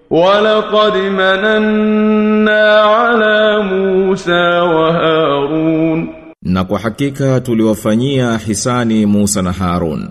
ولقد مننا على موسى وهارون Na kwa hakika tuliwafanyia hisani Musa na Harun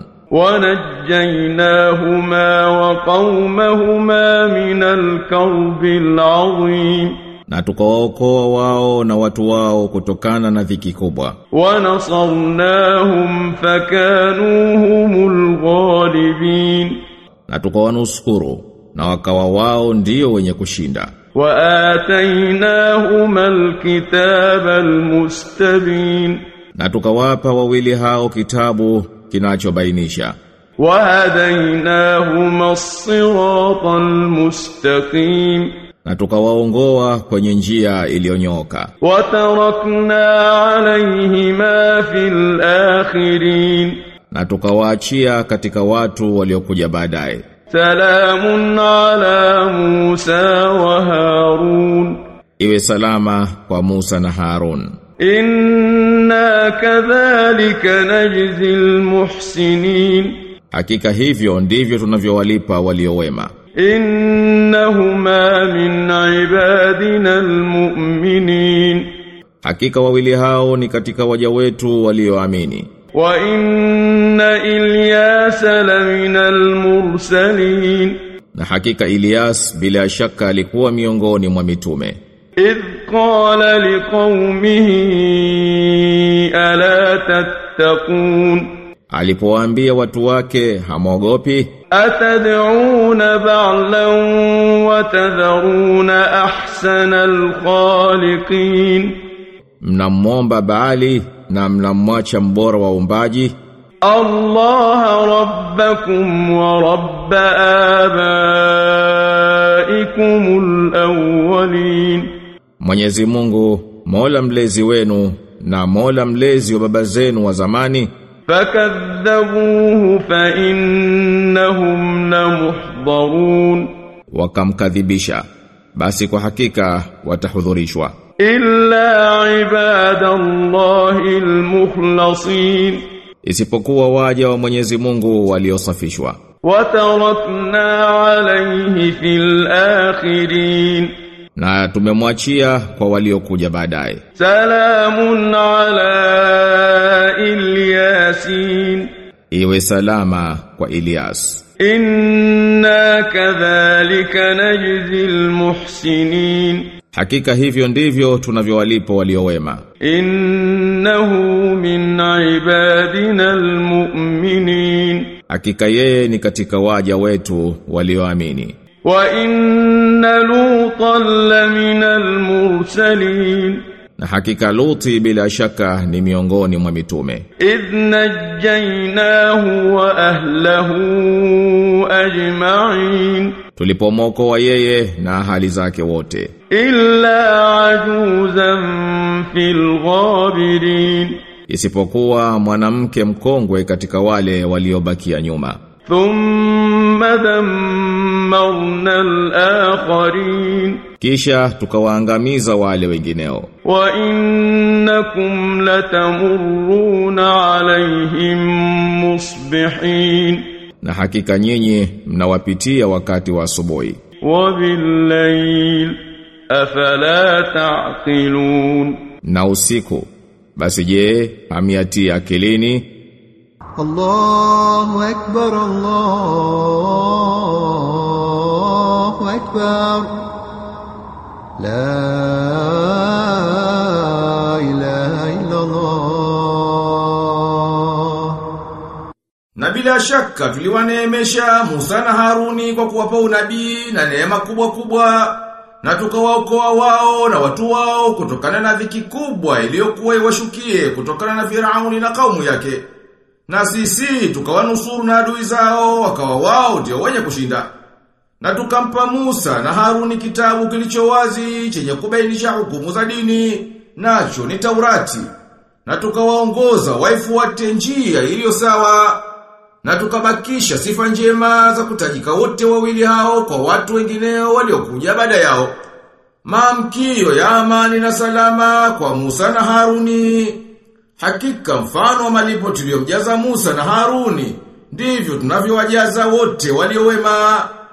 ونجيناهما وقومهما من الكرب العظيم na tukawaokoa wao na watu wao kutokana na dhiki kubwa ونصرناهم فكانوا هم الغالبين na tukawanusuru na wakawa wao ndio wenye kushinda وآتيناهما الكتاب المستبين na tukawapa wawili hao kitabu kinachobainisha وهديناهما الصراط المستقيم na tukawaongoa kwenye njia iliyonyoka وتركنا عليهما في الآخرين na tukawaachia katika watu waliokuja baadaye سلام على موسى وهارون iwe salama kwa Musa na Harun إنا كذلك نجزي المحسنين hakika hivyo ndivyo tunavyowalipa waliowema إنهما من عبادنا المؤمنين hakika wawili hao ni katika waja wetu walioamini وإن إلياس لمن المرسلين na hakika Elias bila shaka alikuwa miongoni mwa mitume إذ قال لقومه ألا تتقون alipowaambia watu wake hamwogopi أتدعون بعلا وتذرون أحسن الخالقين mnamwomba Baali na mnamwacha mbora wa umbaji الله ربكم ورب آبائكم الأولين Mwenyezi Mungu Mola mlezi wenu na Mola mlezi wa baba zenu wa zamani فكذبوه فإنهم لمحضرون wakamkadhibisha basi kwa hakika watahudhurishwa إلا عباد الله المخلصين isipokuwa waja wa Mwenyezi Mungu waliosafishwa وتركنا عليه في الآخرين na tumemwachia kwa waliokuja baadaye سلام على الياسين iwe salama kwa Elias إنا كذلك نجزي المحسنين hakika hivyo ndivyo tunavyowalipa waliowema إنه من عبادنا المؤمنين hakika yeye ni katika waja wetu walioamini وإن لوطا لمن المرسلين na hakika Luti bila shaka ni miongoni mwa mitume إذ نجيناه وأهله أجمعين tulipomwokoa yeye na ahali zake wote إلا عجوزا في الغابرين isipokuwa mwanamke mkongwe katika wale waliobakia nyuma ثم دمرنا الآخرين kisha tukawaangamiza wale wengineo وإنكم لتمرون عليهم مصبحين na hakika nyinyi mnawapitia wakati wa asubuhi وبالليل أفلا تعقلون na usiku basi je hamiatia akilini الله أكبر الله أكبر لا إله إلا الله Na bila shaka tuliwaneemesha Musa na Haruni kwa kuwapa unabii na neema kubwa kubwa na tukawaokoa wao na watu wao kutokana na dhiki kubwa iliyokuwa iwashukie kutokana na Firauni na kaumu yake. Na sisi tukawanusuru na adui zao wakawa wao ndio wenye kushinda. Na tukampa Musa na Haruni kitabu kilicho wazi chenye kubainisha hukumu za dini nacho ni Taurati. Na tukawaongoza waifuate njia iliyo sawa na tukabakisha sifa njema za kutajika wote wawili hao kwa watu wengineo waliokuja baada yao. Maamkio ya amani na salama kwa Musa na Haruni. Hakika mfano wa malipo tuliyomjaza Musa na Haruni ndivyo tunavyowajaza wote waliowema.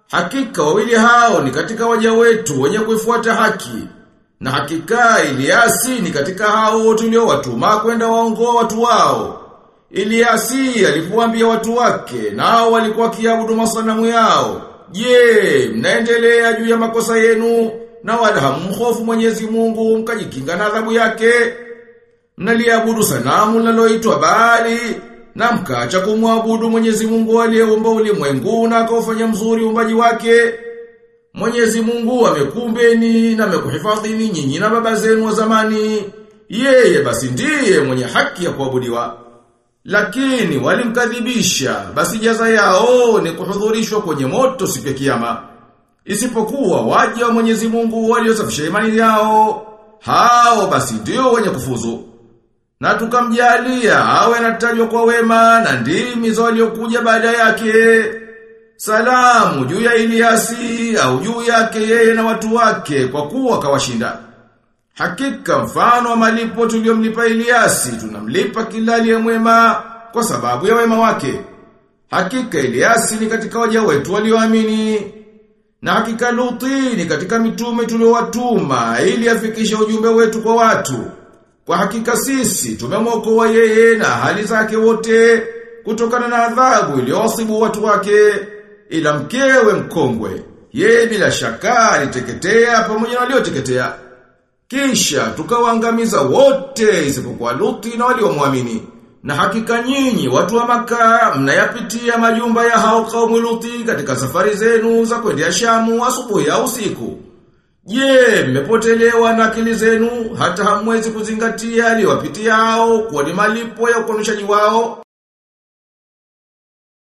Hakika wawili hao ni katika waja wetu wenye kuifuata haki. Na hakika Iliasi ni katika hao tuliowatuma kwenda waongoa watu wao. Iliasi alipoambia watu wake nao walikuwa kiabudu masanamu yao. Je, mnaendelea juu ya makosa yenu na wala hamhofu Mwenyezi Mungu mkajikinga na adhabu yake? Mnaliabudu sanamu linaloitwa Baali na mkaacha kumwabudu Mwenyezi Mungu aliyeumba ulimwengu na akaufanya mzuri uumbaji wake. Mwenyezi Mungu amekumbeni na amekuhifadhini nyinyi na baba zenu wa zamani. Yeye basi ndiye mwenye haki ya kuabudiwa. Lakini walimkadhibisha, basi jaza yao ni kuhudhurishwa kwenye moto siku ya kiyama. Isipokuwa waja wa Mwenyezi Mungu waliosafisha imani yao, hao basi ndio wenye kufuzu. Na tukamjalia awe anatajwa kwa wema na ndimi za waliokuja baada yake. Salamu juu ya Iliasi au juu yake yeye na watu wake kwa kuwa kawashinda. Hakika mfano wa malipo tuliomlipa Iliasi tunamlipa kila aliye mwema kwa sababu ya wema wake. Hakika Iliasi ni katika waja wetu walioamini. Na hakika Luti ni katika mitume tuliowatuma ili afikishe ujumbe wetu kwa watu. Kwa hakika sisi tumemwokoa yeye na hali zake wote kutokana na adhabu iliyowasibu watu wake ila mkewe mkongwe. Yeye bila shaka aliteketea pamoja na walioteketea. Kisha tukawaangamiza wote isipokuwa Luti na waliomwamini. Na hakika nyinyi watu wa maka mnayapitia majumba ya hao kaumu Luti katika safari zenu za kwendea Shamu asubuhi au usiku. Je, mmepotelewa na akili zenu hata hamwezi kuzingatia aliyowapitia hao kwa ni malipo ya ukonishaji wao?